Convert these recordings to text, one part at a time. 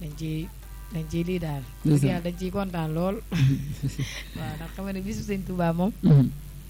dañ ciy dañ ciy lii daal dëgg ndeysaan yàlla dañ ciy kontaan lool waaw ndax xam nga ne bisu sëñ Touba moom Mhm.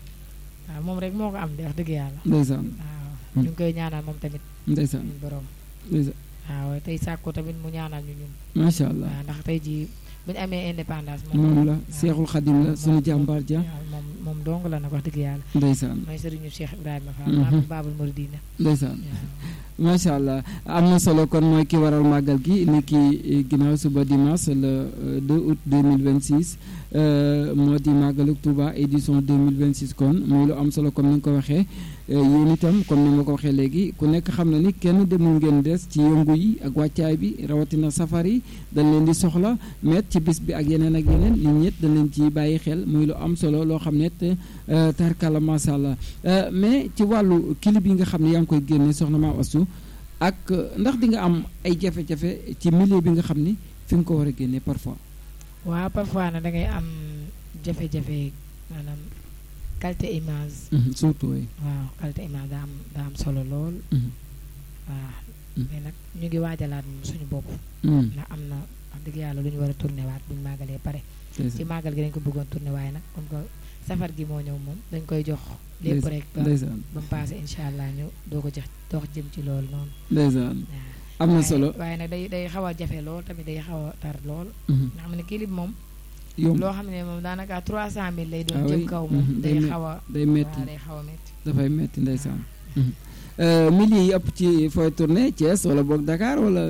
waaw moom rek moo ko am de wax dëgg yàlla ndeysaan waaw Hmm. ñu ngi koy ñaanal moom tamit ndeysaan suñu borom ndeysaan waaw tey sàkku tamit mu ñaanal ñu ñun macha allah waaw ndax tey jii bu ñu amee indépendance moom la waaw. seexul xadim la sunu jàmbaar ja waaw moom moom dong la nag wax dëgg yàlla ndeysaan mooy sëriñu Cheikh Ibrahima Fall Mhm. maam Babul Mouridina ndeysaan waaw macha allah am na solo kon mooy ki waral màggal gi ni ki ginnaaw suba dimanche le euh, 2 août 2026 euh, moo di màggaluk Touba édition 2026 kon muy lu am solo comme ni nga ko waxee euh, yéen itam comme ni ma ko waxee léegi ku nekk xam na ni kenn demul ngeen des ci yëngu yi ak wàccaay bi rawatina safar yi dañ leen di soxla met ci bis bi ak yeneen ak yeneen nit ñett dañ leen ci bàyyi xel muy lu am solo loo xam ne te euh, tarkala macha allah Euh, mais ci wàllu clip yi nga xam ne yaa ngi koy génne soxna Maam Astou ak euh, ndax di nga am ay jafe-jafe ci milieu bi nga xam ni fi nga ko war a génne parfois. waaw parfois nag da ngay am jafe-jafe maanaam qualité image Mhm, surtout oui. waaw qualité image daa am daa am solo lool Mhm, waaw Mm. mais nag ñu ngi waajalaat moom suñu bopp mhm, ndax am na wax dëgg yàlla lu ñu war a tourné waat buñu màggalee pare c'est ci ça. màggal gi dañ ko bëggoon tourné waaye nag comme que safar gi moo ñëw moom dañ koy jox lépp Ndeysaan, rek ba ndeysaan ba mu passé incha allah ñu doo ko jox dox jëm ci loolu noonu ndeysaan waaw am na waaye- solo. waaye nag day day xaw a jafe lool tamit day xaw a tar lool Mhm, nga xam ne clip moom yomb loo xam ne moom daanaka 300000 lay doon Ah jëm oui, kaw moom mhm, day day met- xaw a day metti waaw day xaw a metti dafay metti ndeysaan. Mhm. Euh, milieu yi ëpp ci fooy tourné Thiès wala boog Dakar wala.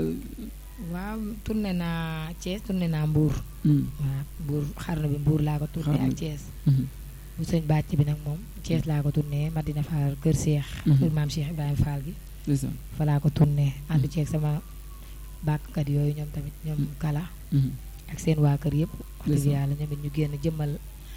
waaw tourné naa Thiès tourné naa Mbour Mhm, waaw Mbour xarnu bi Mbour laa ko tourné Xarnu ak bi. Thiès mhm, bu sëñ bàcc bi nag moom Thiès laa ko tourné Madina Fall Kër Cheikh Mhm. kër maam Cheikh Ibrahima Fall gi ndeysaan. fa laa ko tourné ànd ceeg sama bàkkkat yooyu ñoom tamit ñoom kala Mhm, ak seen waa kër yëpp wax dëgg Ndeysaan. yàlla ñoom it ñu génn jëmmal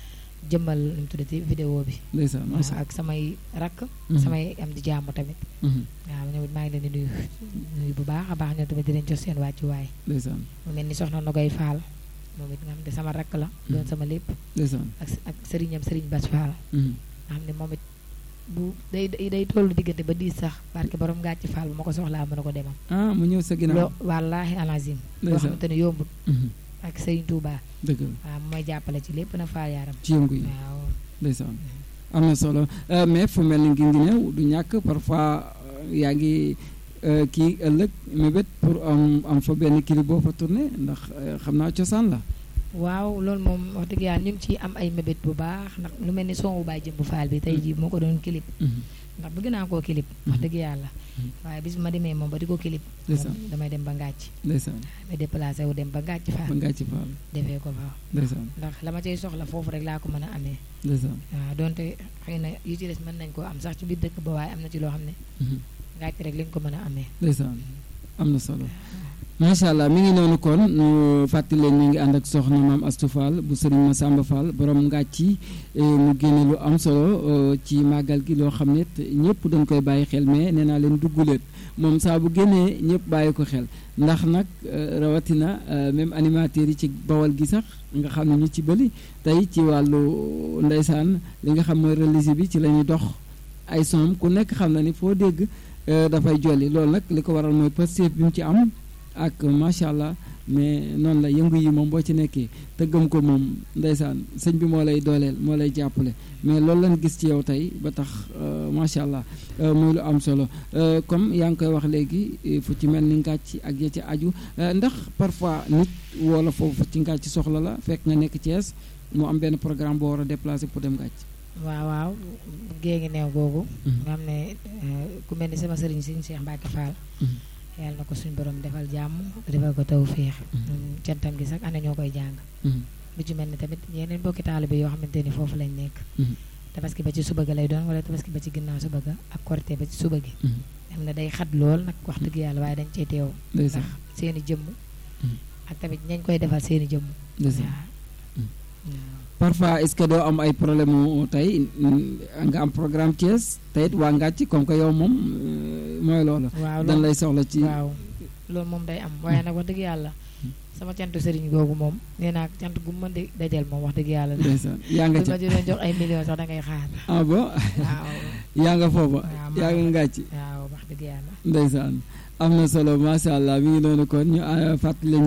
jëmmal nu mu tuddati vidéo bi ndeysaan waaw macha ak samay rakk Mhm, samay am di jàmm tamit mhm, waaw ñoom it maa ngi leen di nuyu nuyu bu baax a baax ñoom tamit di leen jox seen wàccuwaay ndeysaan mu mel ni soxna Nogoy Fall moom it nga xam ne sama rakk la doon Mhm. sama lépp ndeysaan. ak ak sëriñam sëriñ Bas Fall Mhm, nga xam ne moom it bu day day day tollu diggante ba diis sax parce que borom gàcc Fall bu ma ko soxlaa mën a ko demam ah mu ñëw sa ginnaaw. loo wallaahi alazim loo ndeysaan. xamante ne yombut Mhm, ak sëriñ Touba dëgg la waaw mu may jàppale ci lépp na faa yaaram ci yëngu yi. waaw ndeysaan am na solo Euh, mais fu mel ni ngi ngi ñëw du ñàkk parfois euh, yaa ngi euh, kii ëllëg mébét pour am am fa benn clip boo fa tourné ndax euh, xam naa cosaan la waaw loolu moom wax dëgg yàlla ñu ngi ciy am ay mébét bu baax ndax lu mel ni son wu baay jëmb faal bi tey jii moo ko doon clip Mhm, ndax bëgg naa koo clip wax Mhm. dëgg yàlla Mhm. waaye bis bu ma demee moom ba di ko clip ndeysaan moom damay dem ba ngàcc ndeysaan damay déplacé wu dem ba ngàcc ba faal ngaa ci faal defee ko fa ndeysaan ndax la ma cay soxla foofu rek laa ko mën a amee ndeysaan waaw donte xëy na yu ci des mën nañ koo am sax ci biir dëkk ba waaye am na ci loo xam ne Mhm, ngàcc rek lañ ko mën a amee ndeysaan am na solo macha allah mi ngi noonu kon ñu fàttali leen ñu ngi ànd ak soxna maam Astou Fall bu sëriñ Massamba Fall borom ngàcci mu génne lu am solo euh, ci màggal gi loo xam ne te ñëpp dañ koy bàyyi xel mais nee naa leen dugguleet moom saa bu génnee ñëpp bàyyi ko xel ndax nag euh, rawatina euh, même animateurs yi ci bawal gi sax nga xam ne ñu ci bëri tey ci wàllu ndeysaan li nga xam mooy religieux bi ci la ñuy dox ay som ku nekk xam na ni foo dégg euh, dafay jolli loolu nag li ko waral mooy positif bi mu ci am ak macha allah mais noonu la yëngu yi moom boo ci nekkee te gëm ko moom ndeysaan sëñ bi moo lay dooleel moo lay jàppale mais loolu lañ gis ci yow tey ba tax euh, macha allah euh, muy lu am solo Euh, comme yaa ngi koy wax léegi eh, fu ci mel ni ngàcc ak ya ci aju euh, ndax parfois nit wala foofu ci ngàcc soxla la fekk nga nekk Thiès mu am benn programme boo war a déplacer pour dem ngàcc. waaw waaw gée ngi neew googu nga xam ne eh, ku mel ni sama sëriñ sëriñ Cheikh Mbacke Fall yàlla na ko suñu borom defal jàmm defal ko taw féex cantam gi sax ana ñoo koy jàng lu ci mel ni tamit yeneen mbokki taalibe yoo xamante ni foofu lañ nekk tabaski ba ci suba ga lay doon wala tabaski ba ci ginnaaw suba ga ak korité ba ci suba gi xam ne day xat lool nag wax dëgg yàlla waaye dañ cee teew ndax ndeysaan seeni jëmm ak tamit ñañ koy defal seeni jëmm ndeysaan waaw parfois est-ce que doo am ay problème mu tey mm, nga am programme Thiès te it waa ngàcc comme que yow moom euh, mooy loolu. waaw dañ loolu lay soxla ci. waaw loolu moom day am waaye nag wax dëgg yàlla sama cantu sëriñ googu moom nee naa cant gu mu mën di dajal moom wax dëgg yàlla la ndeysaan yaa nga bu ca ma doon jox ay millions sax da ngay xaar ah bon waaw yaa nga foofa waaw yaa nga ngàcc waaw wax dëgg yàlla ndeysaan am na solo macha allah mi ngi noonu kon ñu ah, fàttali leen